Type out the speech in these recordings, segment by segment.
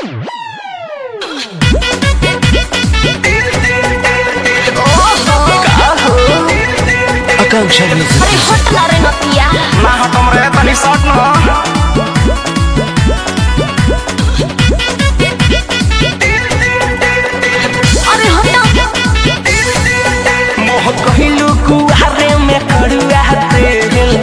आकांक्षा music अरे हट ना रे नतिया ना हटम रे तनी शॉट न अरे हट मोह कहिलू कुआरे में कड़ुआ तेल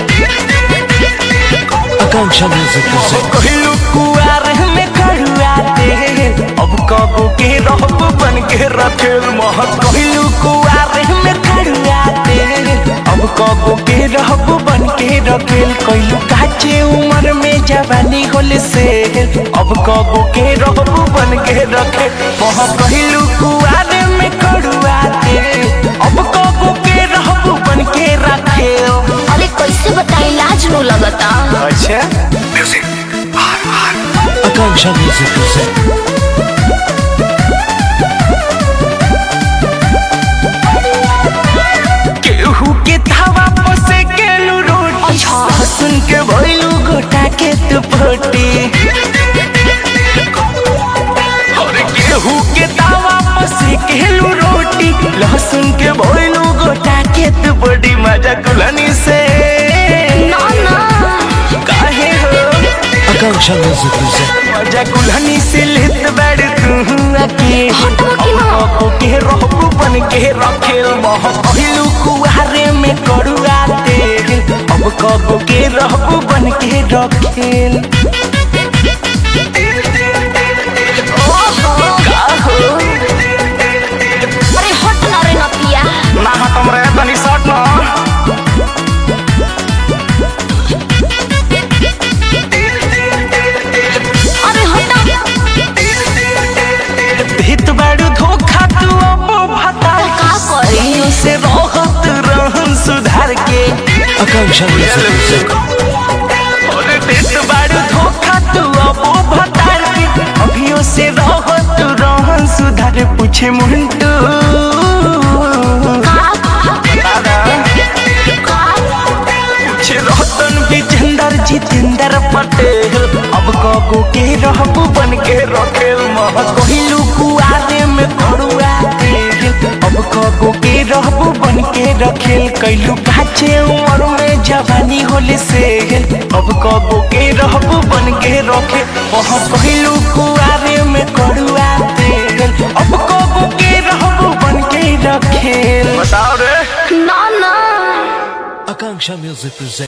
आकांक्षा म्यूजिक मोह कहिलू कुआरे में कड़ुआ तेल अब कबो के रहब बन के रखेल मोह कहिलू कुआरे में कड़ुआ तेल अब कबो के रहब बन के रखेल कहिलू काचे उम्र में जवानी होल से अब कबो के रहब बन के रखे मोह कहिलू कुआरे में कड़ुआ तेल अब कबो के रहब बन के रखेल अरे कैसे बताई लाज नो लगता अच्छा आकांक्षा म्यूजिक केहू के धावा पसे केलू रोटी अच्छा। सुन के भइलू गोटा के तू फोटी और केहू के धावा पसे केलू रोटी लहसुन के भइलू गोटा के तू बड़ी मजा कुलनी से ना ना काहे हो आकांक्षा म्यूजिक मजा कुल्हनी से लेत बैठ तू अके हटवा कि ना? अब के रहबू बन के रखेल मोह पहिलू कुहारे में कड़ुआ तेल अब कब के रहबू बन के रखेल ओहो का हो अरे हट ना रे नतिया ना हटम रे तनी शॉट ना अरे हट भीत बाड़ू धोखा तू अब भता का करी से रहत रहन सुधार के आकांक्षा म्यूजिक और देत बाड़ू धोखा तू अब भतार के अभियो से रहत रहन सुधार पूछे मुंटू का दादा का पूछे रतन विजेंदर जितेंद्र पटेल अब कगो के रहबू बन के रखेल मह कहिलू कुआरे में कड़ुआ तेल अब कगो के रहबू बन के रखेल कैलू काचे उम्र में जवानी होले से अब कगो के रहबू बन के रखे मह कहिलू कुआरे में कड़ुआ तेल अब कगो के रहबू बन के रखेल बताओ रे ना ना आकांक्षा म्यूजिक